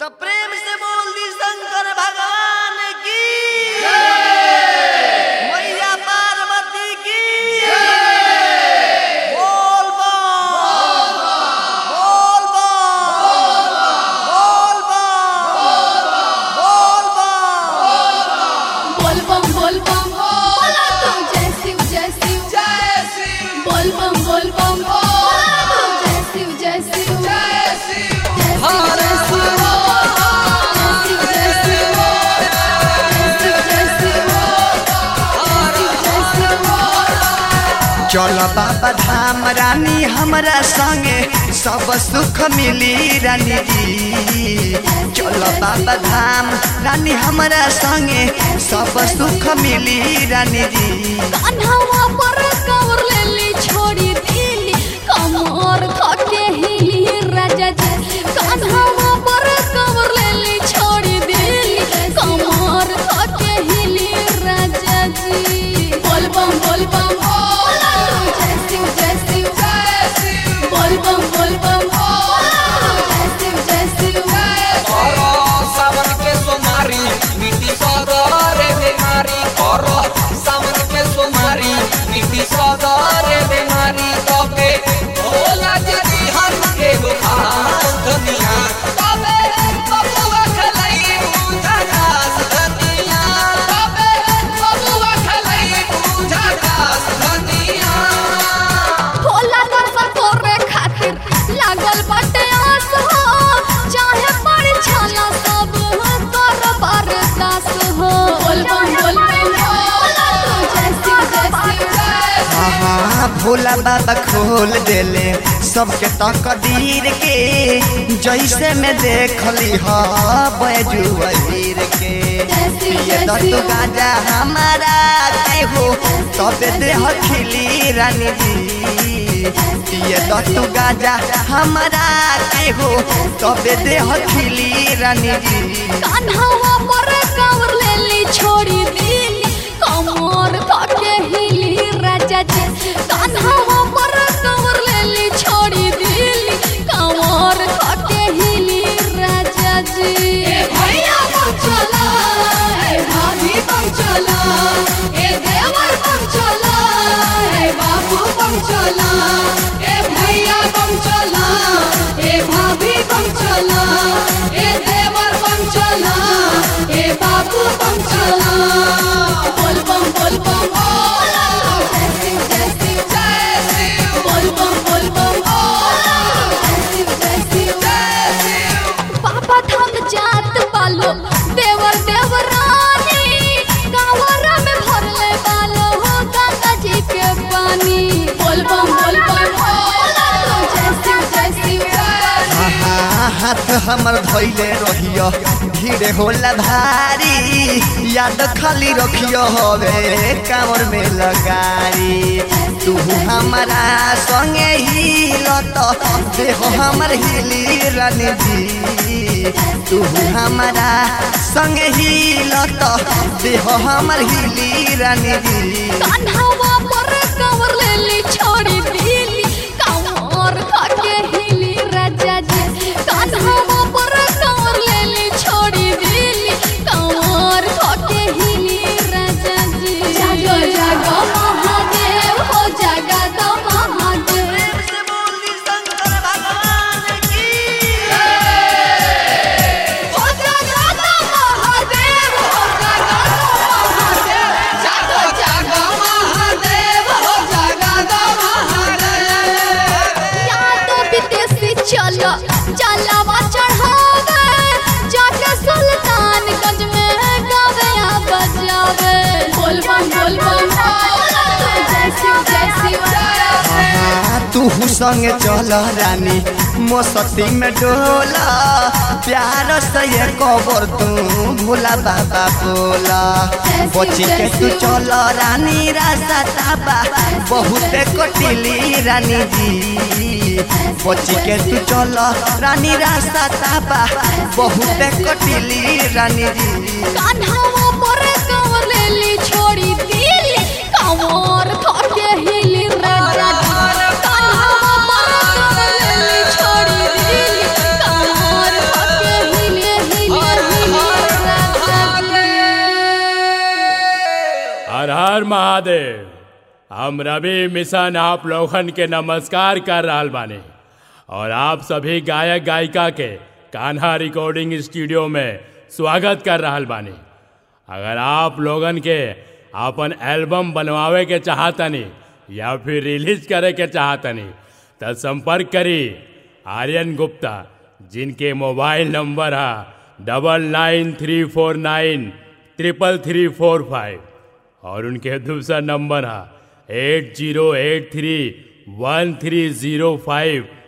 तो प्रेम से बोल दी शंकर भगवान की मैया पार्वती की बोल बम बोल बम बोल बम बोल बम बोल बम बोल बम बोला तू जय शिव जय शिव जय श्री बोल बम बोल बम बोला तू जय शिव जय शिव जय श्री जय शिव जय शिव जय शिव जय शिव जय शिव जय शिव जय शिव चल बाबा धाम रानी हमरा संगे सब सुख मिली रानी जी चल बाबा धाम रानी हमरा संगे सब सुख मिली रानी जी कान्हावा पर कवर लेली छोड़ी दिली कमर थके हिली राजा जी कान्हावा पर कवर लेली छोड़ी दिली कमर थके हिली राजा जी बोल बम बोल बम बोला तू जय शिव जय शिव जय शिव बोल बम बोल बम बोला तू जय शिव जय शिव करो सावन के सोमारी मिट्टी सदरे बेमारी करो सावन के सोमारी मिट्टी सदरे बेमारी तबे भोला जदी हर के बुखार दुनिया तबे बबुआ खलाई पूजा दास दुनिया तबे बबुआ खलाई पूजा दास दुनिया भोला दर्शन तोरे खातिर लागल बाटे आस हो चाहे पड़ छाला सब कर बरदास हो बोल बम बोल बम भोला तू जय शिव जय शिव हाँ हाँ भोला बाबा खोल देले सबके तकदीर के जैसे में देखली हा बैजुअर के ये दत्तू गाजा हमारा के हो तबे देह खिली रानी जी ये दत्तू गाजा हमारा के हो तबे देह खिली रानी जी कान्हावा पर कावर लेली छोड़ी दिली कमर थके हिली राजा जी कान्हावा पर कावर लेली छोड़ी दिली कमर थके हिली राजा जी ए भैया बम चला ए भाभी बम चला ए देवर बम चला ए बाबू बम चला ए भैया बम चला ए भाभी बम चला ए देवर बम चला ए बाबू बम चला बोल बम बोल बम बोला जय शिव जय शिव जय शिव बोल बम बोल बम बोला जय शिव जय शिव जय शिव बाबा धाम जात बालो देवर देवरानी गावरा में भरले बालो हो गंगा जी के पानी बोल बम बोल बम बोला तू जय शिव जय शिव जय शिव हाँ, हाथ हमर धैले रहियो भीड़ होला भारी याद खाली रखियो हवे कांवर में लगारी तू हमारा संगे ही लत देह हमर हिली रानी जी तू हमारा संगे ही लत देह हमर हिली रानी जी कान्हावा पर कवर लेली छोड़ी दिली कमर थके हिली राजा जी कान्हावा पर कवर लेली छोड़ी दिली कमर थके हिली राजा जी जागो जागो महादेव हो जागा दो महादेव हो जागा दो महादेव हो जागा दो महादेव जागो जागो महादेव हो जागा दो महादेव या तो विदेशी चलो चलावा चढ़ावे जाके सुल्तानगंज में गावे या बजावे बोल बम बोल बम बोला तू जय शिव जय शिव जय शिव हाँ, तू संगे चल रानी मोसती में डोला प्यार से ये कबर तू भोला बाबा बोला बची के तू चल रानी रास्ता ताबा बहुते कटिली रानी जी बची के तू चल रानी रास्ता ताबा बहुते कटिली रानी जी कान्हावा पर कंवर लेली छोड़ी दिली कंवर थके हिली राजा जी कान्हावा पर कंवर लेली छोड़ी दिली कंवर थके हिली महादेव हम रवि मिशन आप लोगन के नमस्कार कर रहल बानी और आप सभी गायक गायिका के कान्हा रिकॉर्डिंग स्टूडियो में स्वागत कर रहल बानी अगर आप लोगन के अपन एल्बम बनवावे के चाहतनी या फिर रिलीज करे के चाहतनी तो संपर्क करी आर्यन गुप्ता जिनके मोबाइल नंबर है double nine three four nine triple three four five और उनके दूसरा नंबर है eight zero eight three one three zero five